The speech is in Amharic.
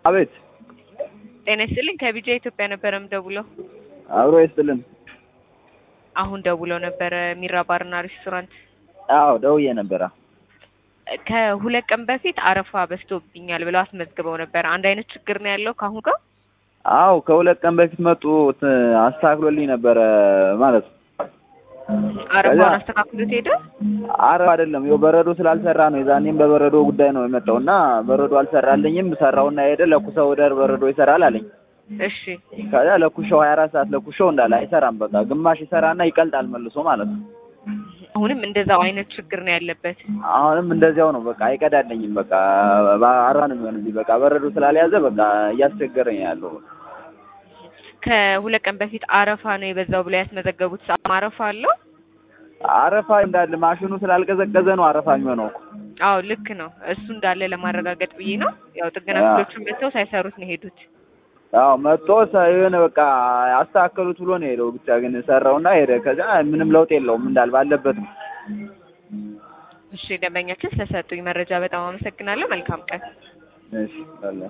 አቤት ጤና ይስጥልኝ ከቢጃ ኢትዮጵያ ነበረ የምደውለው። አብሮ ይስጥልን። አሁን ደውለው ነበረ ሚራ ባርና ሬስቶራንት። አዎ ደውዬ ነበረ። ከሁለት ቀን በፊት አረፋ በዝቶብኛል ብለው አስመዝግበው ነበር። አንድ አይነት ችግር ነው ያለው ከአሁን ጋር። አዎ ከሁለት ቀን በፊት መጡ ት- አስተካክሎልኝ ነበረ ማለት ነው። አረፋውን አስተካክሎት ሄደ። አረ አይደለም ይኸው በረዶ ስላልሰራ ነው። የዛኔም በበረዶ ጉዳይ ነው የመጣው እና በረዶ አልሰራልኝም። ሰራውና ሄደ ለኩሰው ወደ በረዶ ይሰራል አለኝ። እሺ ከዛ ለኩሻው ሀያ አራት ሰዓት ለኩሻው እንዳለ አይሰራም። በቃ ግማሽ ይሰራና ይቀልጣል መልሶ ማለት ነው። አሁንም እንደዛው አይነት ችግር ነው ያለበት። አሁንም እንደዚያው ነው። በቃ አይቀዳለኝም። በቃ አራ ነው የሚሆንብኝ። በቃ በረዶ ስላልያዘ በቃ እያስቸገረኝ ነው ያለው። ከሁለት ቀን በፊት አረፋ ነው የበዛው ብለው ያስመዘገቡት ሰዓት አረፋ አለው። አረፋ እንዳለ ማሽኑ ስላልቀዘቀዘ ነው አረፋ የሚሆነው እኮ። አዎ ልክ ነው። እሱ እንዳለ ለማረጋገጥ ብዬ ነው። ያው ጥገና ያ። ክፍሎቹን መጥተው ሳይሰሩት ነው የሄዱት። አዎ መጥቶ ሰ- የሆነ በቃ አስተካከሉት ብሎ ነው የሄደው። ብቻ ግን ሰራውና ሄደ። ከዛ ምንም ለውጥ የለውም እንዳል ባለበት ነው። እሺ ደንበኛችን ስለሰጡኝ መረጃ በጣም አመሰግናለሁ። መልካም ቀን። እሺ አለ